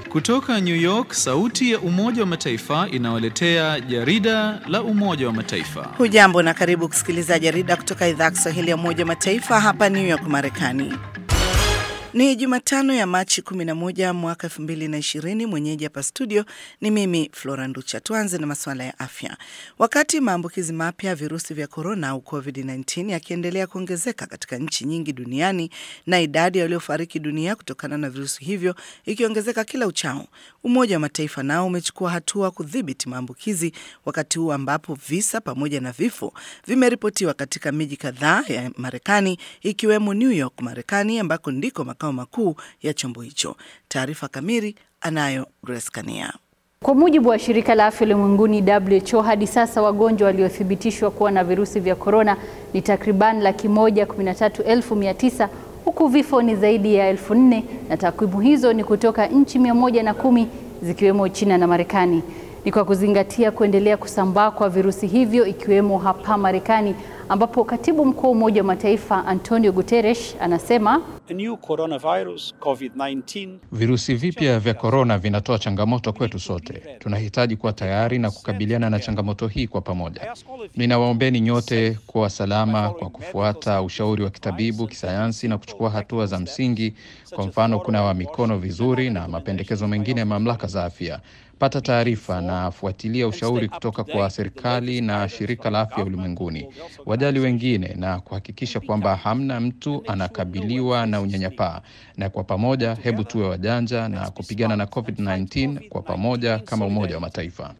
Kutoka New York, sauti ya Umoja wa Mataifa inawaletea jarida la Umoja wa Mataifa. Hujambo na karibu kusikiliza jarida kutoka idhaa ya Kiswahili ya Umoja wa Mataifa hapa New York, Marekani. Ni Jumatano ya Machi 11 mwaka 2020. Mwenyeji hapa studio ni mimi Flora Nducha. Tuanze na masuala ya afya. Wakati maambukizi mapya ya virusi vya korona au COVID-19 yakiendelea kuongezeka katika nchi nyingi duniani na idadi ya waliofariki dunia kutokana na virusi hivyo ikiongezeka kila uchao, Umoja wa Mataifa nao umechukua hatua kudhibiti maambukizi, wakati huu ambapo visa pamoja na vifo vimeripotiwa katika miji kadhaa ya Marekani ikiwemo New York, Marekani, ambako ndiko makao makuu ya chombo hicho. Taarifa kamili anayo Grace Kania. Kwa mujibu wa shirika la afya ulimwenguni WHO, hadi sasa wagonjwa waliothibitishwa kuwa na virusi vya korona ni takriban laki moja kumi na tatu elfu mia tisa huku vifo ni zaidi ya elfu nne na takwimu hizo ni kutoka nchi mia moja na kumi zikiwemo China na Marekani. Ni kwa kuzingatia kuendelea kusambaa kwa virusi hivyo ikiwemo hapa Marekani ambapo katibu mkuu wa Umoja wa Mataifa Antonio Guterres anasema virusi vipya vya korona vinatoa changamoto kwetu sote. Tunahitaji kuwa tayari na kukabiliana na changamoto hii kwa pamoja. Ninawaombeni nyote kuwa salama kwa kufuata ushauri wa kitabibu, kisayansi na kuchukua hatua za msingi, kwa mfano kunawa mikono vizuri na mapendekezo mengine ya mamlaka za afya. Pata taarifa na fuatilia ushauri kutoka kwa serikali na shirika la afya ulimwenguni. Wajali wengine na kuhakikisha kwamba hamna mtu anakabiliwa na unyanyapaa. Na kwa pamoja, hebu tuwe wajanja na kupigana na COVID-19 kwa pamoja kama Umoja wa Mataifa.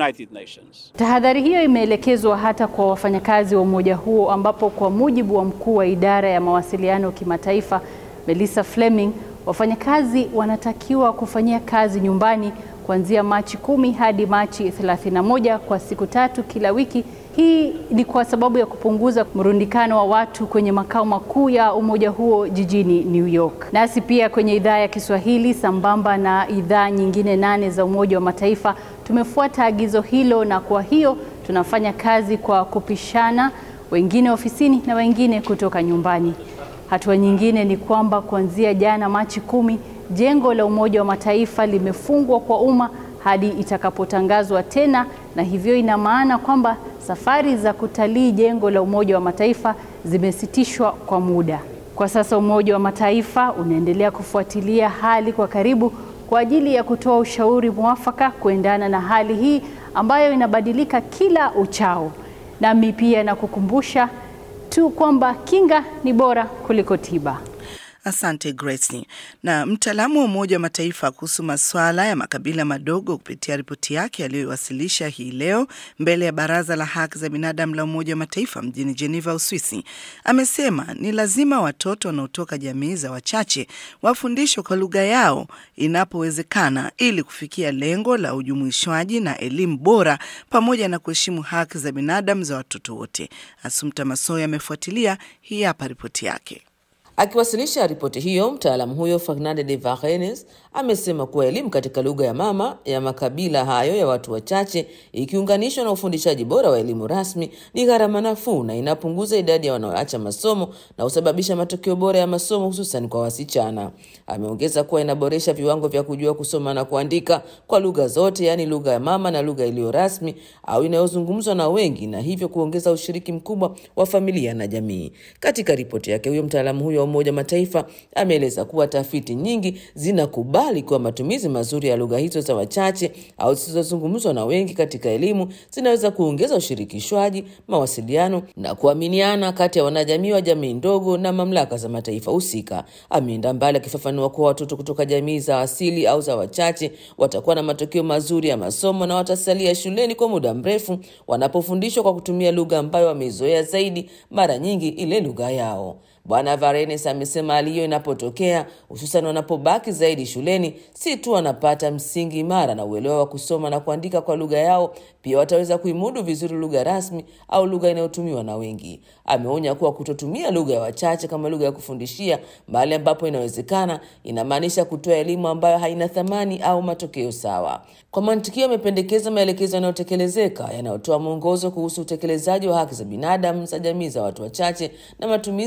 Tahadhari hiyo imeelekezwa hata kwa wafanyakazi wa umoja huo, ambapo kwa mujibu wa mkuu wa idara ya mawasiliano kimataifa Melissa Fleming, wafanyakazi wanatakiwa kufanyia kazi nyumbani kuanzia Machi kumi hadi Machi 31 kwa siku tatu kila wiki. Hii ni kwa sababu ya kupunguza mrundikano wa watu kwenye makao makuu ya umoja huo jijini New York. Nasi pia kwenye idhaa ya Kiswahili sambamba na idhaa nyingine nane za Umoja wa Mataifa tumefuata agizo hilo, na kwa hiyo tunafanya kazi kwa kupishana, wengine ofisini na wengine kutoka nyumbani. Hatua nyingine ni kwamba kuanzia jana Machi kumi jengo la Umoja wa Mataifa limefungwa kwa umma hadi itakapotangazwa tena, na hivyo ina maana kwamba safari za kutalii jengo la Umoja wa Mataifa zimesitishwa kwa muda. Kwa sasa Umoja wa Mataifa unaendelea kufuatilia hali kwa karibu kwa ajili ya kutoa ushauri mwafaka kuendana na hali hii ambayo inabadilika kila uchao. Nami pia nakukumbusha tu kwamba kinga ni bora kuliko tiba. Asante Grace. Na mtaalamu wa Umoja wa Mataifa kuhusu masuala ya makabila madogo kupitia ripoti yake aliyoiwasilisha hii leo mbele ya Baraza la Haki za Binadamu la Umoja wa Mataifa mjini Geneva, Uswisi, amesema ni lazima watoto wanaotoka jamii za wachache wafundishwe kwa lugha yao inapowezekana ili kufikia lengo la ujumuishwaji na elimu bora pamoja na kuheshimu haki za binadamu za watoto wote. Asumta Masoya amefuatilia, hii hapa ripoti yake. Akiwasilisha ripoti hiyo, mtaalamu huyo Fernande de Varenes amesema kuwa elimu katika lugha ya mama ya makabila hayo ya watu wachache ikiunganishwa na ufundishaji bora wa elimu rasmi ni gharama nafuu na inapunguza idadi ya wanaoacha masomo na husababisha matokeo bora ya masomo hususan kwa wasichana. Ameongeza kuwa inaboresha viwango vya kujua kusoma na kuandika kwa lugha zote, yaani lugha ya mama na lugha iliyo rasmi au inayozungumzwa na wengi, na hivyo kuongeza ushiriki mkubwa wa familia na jamii. Katika ripoti yake, huyo mtaalamu huyo wa Umoja wa Mataifa ameeleza kuwa tafiti nyingi zinakubali kuwa matumizi mazuri ya lugha hizo za wachache au zisizozungumzwa na wengi katika elimu zinaweza kuongeza ushirikishwaji, mawasiliano na kuaminiana kati ya wanajamii wa jamii ndogo na mamlaka za mataifa husika. Ameenda mbali akifafanua kuwa watoto kutoka jamii za asili au za wachache watakuwa na matokeo mazuri ya masomo na watasalia shuleni kwa muda mrefu wanapofundishwa kwa kutumia lugha ambayo wameizoea zaidi, mara nyingi ile lugha yao. Bwana Varenes amesema hali hiyo inapotokea, hususan wanapobaki zaidi shuleni, si tu wanapata msingi imara na uelewa wa kusoma na kuandika kwa lugha yao, pia wataweza kuimudu vizuri lugha rasmi au lugha inayotumiwa na wengi. Ameonya kuwa kutotumia lugha ya wachache kama lugha ya kufundishia mahali ambapo inawezekana, inamaanisha kutoa elimu ambayo haina thamani au matokeo sawa. Kwa mantikio, amependekeza maelekezo yanayotekelezeka yanayotoa mwongozo kuhusu utekelezaji wa haki za binadamu za jamii za watu wachache na matumizi ya lugha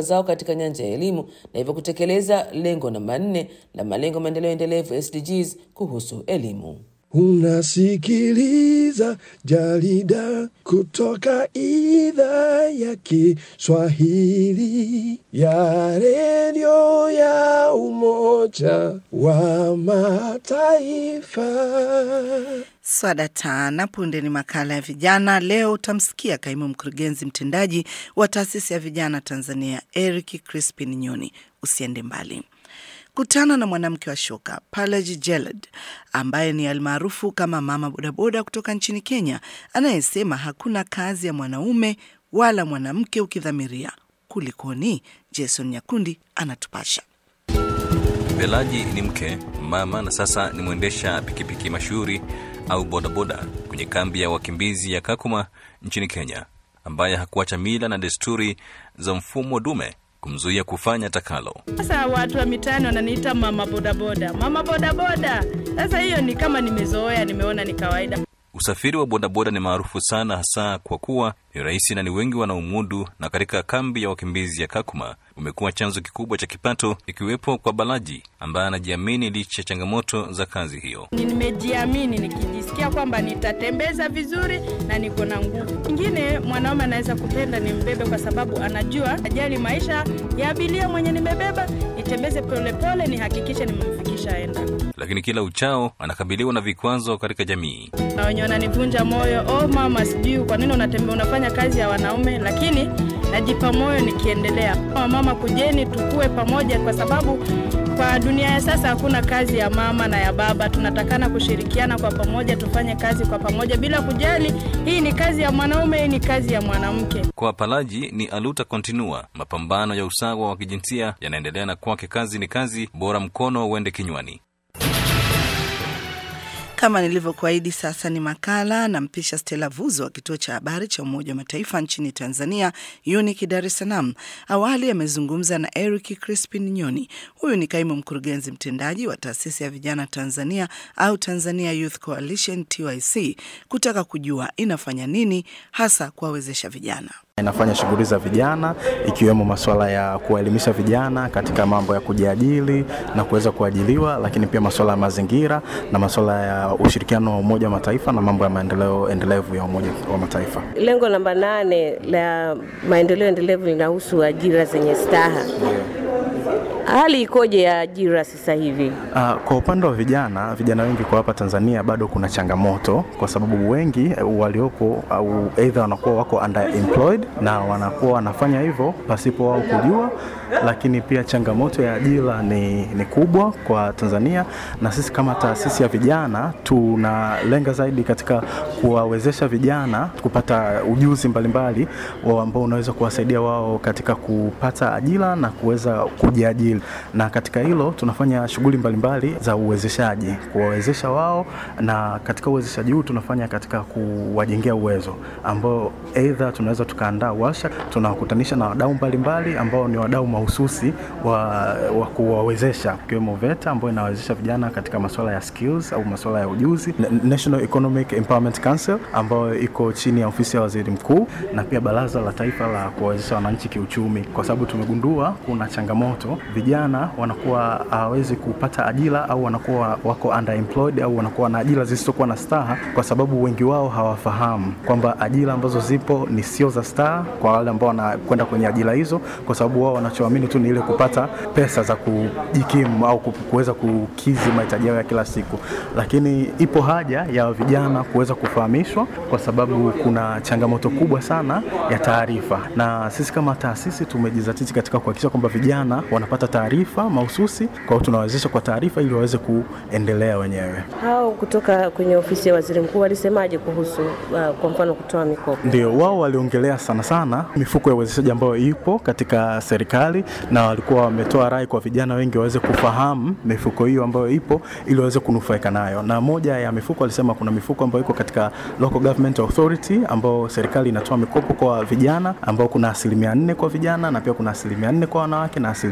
fikra zao katika nyanja ya elimu na hivyo kutekeleza lengo namba nne la malengo maendeleo endelevu SDGs kuhusu elimu. Unasikiliza jarida kutoka idhaa ya Kiswahili ya redio ya Umoja wa Mataifa. Swada tana punde ni makala ya vijana. Leo utamsikia kaimu mkurugenzi mtendaji wa taasisi ya vijana Tanzania, Eric Crispin Nyoni. Usiende mbali. Kutana na mwanamke wa shoka Palaji Jelad ambaye ni almaarufu kama mama bodaboda kutoka nchini Kenya, anayesema hakuna kazi ya mwanaume wala mwanamke ukidhamiria. Kulikoni? Jason Nyakundi anatupasha. Belaji ni mke, mama na sasa ni mwendesha pikipiki mashuhuri au bodaboda kwenye kambi ya wakimbizi ya Kakuma nchini Kenya, ambaye hakuacha mila na desturi za mfumo dume kumzuia kufanya takalo. Sasa watu wa mitaani wananiita mama bodaboda, mama bodaboda. Sasa hiyo ni kama nimezoea, nimeona ni kawaida. Usafiri wa bodaboda ni maarufu sana, hasa kwa kuwa ni rahisi na ni wengi wanaomudu, na katika kambi ya wakimbizi ya Kakuma umekuwa chanzo kikubwa cha kipato, ikiwepo kwa Balaji ambaye anajiamini licha ya changamoto za kazi hiyo. Nimejiamini nikijisikia kwamba nitatembeza vizuri na niko na nguvu. Ingine mwanaume anaweza kupenda nimbebe kwa sababu anajua ajali maisha ya abiria mwenye nimebeba, nitembeze polepole, nihakikishe nimemfikisha enda. Lakini kila uchao anakabiliwa na vikwazo katika jamii. Na wenye wananivunja moyo, oh mama, sijui kwa nini unatembea unafanya kazi ya wanaume, lakini najipa moyo nikiendelea. Mama, kujeni tukue pamoja, kwa sababu kwa dunia ya sasa hakuna kazi ya mama na ya baba. Tunatakana kushirikiana kwa pamoja, tufanye kazi kwa pamoja bila kujali hii ni kazi ya mwanaume, hii ni kazi ya mwanamke. Kwa Palaji ni aluta continua, mapambano ya usawa wa kijinsia yanaendelea, na kwake kazi ni kazi, bora mkono uende kinywani. Kama nilivyokuahidi, sasa ni makala na mpisha Stella Vuzo wa kituo cha habari cha Umoja wa Mataifa nchini Tanzania, UNIC Dar es Salaam. Awali amezungumza na Eric Crispin Nyoni. Huyu ni kaimu mkurugenzi mtendaji wa taasisi ya vijana Tanzania au Tanzania Youth Coalition TYC, kutaka kujua inafanya nini hasa kuwawezesha vijana. Inafanya shughuli za vijana ikiwemo masuala ya kuwaelimisha vijana katika mambo ya kujiajiri na kuweza kuajiliwa, lakini pia masuala ya mazingira na masuala ya ushirikiano wa Umoja wa Mataifa na mambo ya maendeleo endelevu ya Umoja wa Mataifa. Lengo namba nane la maendeleo endelevu linahusu ajira zenye staha. Hali ikoje ya ajira sasa hivi? Uh, kwa upande wa vijana, vijana wengi kwa hapa Tanzania bado kuna changamoto, kwa sababu wengi waliopo au aidha wanakuwa wako underemployed na wanakuwa wanafanya hivyo pasipo wao kujua, lakini pia changamoto ya ajira ni, ni kubwa kwa Tanzania, na sisi kama taasisi ya vijana tunalenga zaidi katika kuwawezesha vijana kupata ujuzi mbalimbali ambao unaweza kuwasaidia wao katika kupata ajira na kuweza kujiajiri na katika hilo tunafanya shughuli mbalimbali za uwezeshaji kuwawezesha wao, na katika uwezeshaji huu tunafanya katika kuwajengea uwezo ambao aidha tunaweza tukaandaa warsha, tunawakutanisha na wadau mbalimbali ambao ni wadau mahususi wa, wa kuwawezesha ikiwemo VETA ambayo inawawezesha vijana katika masuala ya skills au masuala ya ujuzi, National Economic Empowerment Council ambayo iko chini ya ofisi ya waziri mkuu, na pia baraza la taifa la kuwawezesha wananchi kiuchumi, kwa sababu tumegundua kuna changamoto vijana wanakuwa hawawezi kupata ajira au wanakuwa wako underemployed au wanakuwa na ajira zisizokuwa na staha, kwa sababu wengi wao hawafahamu kwamba ajira ambazo zipo ni sio za staha kwa wale ambao wanakwenda kwenye ajira hizo, kwa sababu wao wanachoamini tu ni ile kupata pesa za kujikimu au kuweza kukizi mahitaji yao ya kila siku. Lakini ipo haja ya vijana kuweza kufahamishwa, kwa sababu kuna changamoto kubwa sana ya taarifa, na sisi kama taasisi tumejizatiti katika kuhakikisha kwamba vijana wanapata taarifa mahususi, kwa hiyo tunawawezesha kwa taarifa ili waweze kuendelea wenyewe. Hao kutoka kwenye ofisi ya waziri mkuu walisemaje kuhusu uh, kwa mfano kutoa mikopo? Ndio, wao waliongelea sana sana mifuko ya uwezeshaji ambayo ipo katika serikali, na walikuwa wametoa rai kwa vijana wengi waweze kufahamu mifuko hiyo ambayo ipo ili waweze kunufaika nayo. Na moja ya mifuko walisema kuna mifuko ambayo iko katika local government authority ambao serikali inatoa mikopo kwa vijana ambao kuna asilimia nne kwa vijana na pia kuna asilimia nne kwa wanawake na asilimia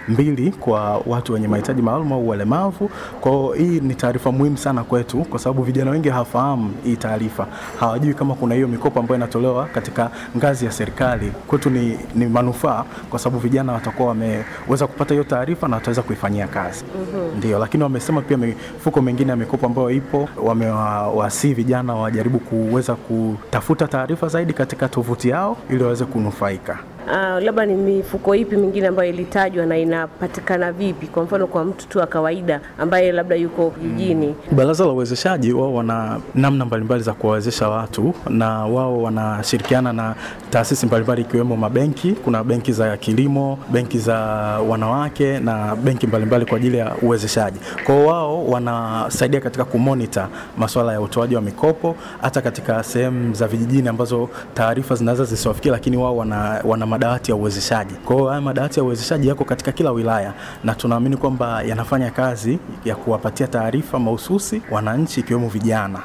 mbili kwa watu wenye mahitaji maalum au walemavu. Kwa hiyo hii ni taarifa muhimu sana kwetu, kwa sababu vijana wengi hawafahamu hii taarifa, hawajui kama kuna hiyo mikopo ambayo inatolewa katika ngazi ya serikali. Kwetu ni, ni manufaa, kwa sababu vijana watakuwa wameweza kupata hiyo taarifa na wataweza kuifanyia kazi. Mhm. Ndio, lakini wamesema pia mifuko mingine ya mikopo ambayo ipo, wamewasii vijana wajaribu kuweza kutafuta taarifa zaidi katika tovuti yao ili waweze kunufaika. Uh, labda ni mifuko ipi mingine ambayo ilitajwa na inapatikana vipi? Kwa mfano kwa mtu tu wa kawaida ambaye labda yuko kijijini. Baraza la Uwezeshaji wao wana namna mbalimbali za kuwawezesha watu na wao wanashirikiana na taasisi mbalimbali ikiwemo mabenki. Kuna benki za kilimo, benki za wanawake na benki mbalimbali kwa ajili ya uwezeshaji. Kwa hiyo wao wanasaidia katika kumonita masuala ya utoaji wa mikopo hata katika sehemu za vijijini ambazo taarifa zinaweza zisiwafikia, lakini wao wana, wana madawati ya uwezeshaji. Kwa hiyo haya madawati ya uwezeshaji yako katika kila wilaya na tunaamini kwamba yanafanya kazi ya kuwapatia taarifa mahususi wananchi ikiwemo vijana.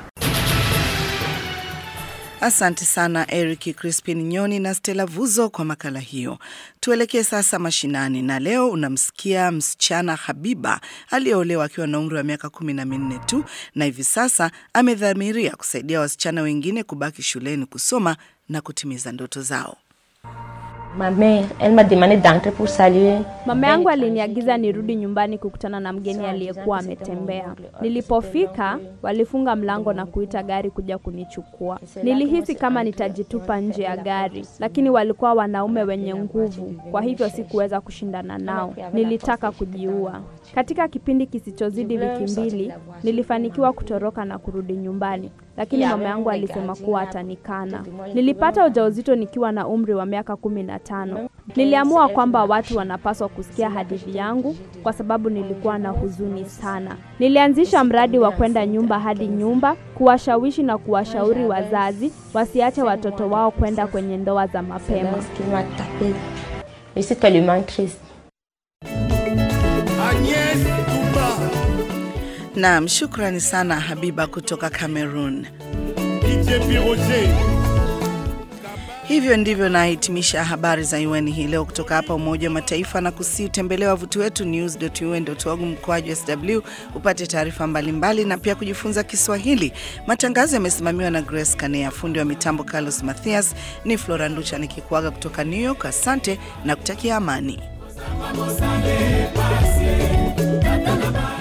Asante sana Eric Crispin Nyoni na Stella Vuzo kwa makala hiyo. Tuelekee sasa mashinani, na leo unamsikia msichana Habiba aliyeolewa akiwa na umri wa miaka kumi na minne tu, na hivi sasa amedhamiria kusaidia wasichana wengine kubaki shuleni kusoma na kutimiza ndoto zao. Mama yangu aliniagiza nirudi nyumbani kukutana na mgeni aliyekuwa ametembea. Nilipofika, walifunga mlango na kuita gari kuja kunichukua. Nilihisi kama nitajitupa nje ya gari, lakini walikuwa wanaume wenye nguvu, kwa hivyo sikuweza kushindana nao. Nilitaka kujiua. Katika kipindi kisichozidi wiki mbili, nilifanikiwa kutoroka na kurudi nyumbani, lakini mama yangu alisema kuwa atanikana. Nilipata ujauzito nikiwa na umri wa miaka kumi na tano. Niliamua kwamba watu wanapaswa kusikia hadithi yangu kwa sababu nilikuwa na huzuni sana. Nilianzisha mradi wa kwenda nyumba hadi nyumba, kuwashawishi na kuwashauri wazazi wasiache watoto wao kwenda kwenye ndoa za mapema. Naam, shukrani sana Habiba kutoka Cameroon. Hivyo ndivyo nahitimisha habari za UN hii leo kutoka hapa Umoja wa Mataifa, na kusi utembelea wavuti wetu news.un.org mkoaju sw upate taarifa mbalimbali na pia kujifunza Kiswahili. Matangazo yamesimamiwa na Grace Kanea, fundi wa mitambo Carlos Mathias. Ni Flora Nducha nikikuaga kutoka New York. Asante na kutakia amani.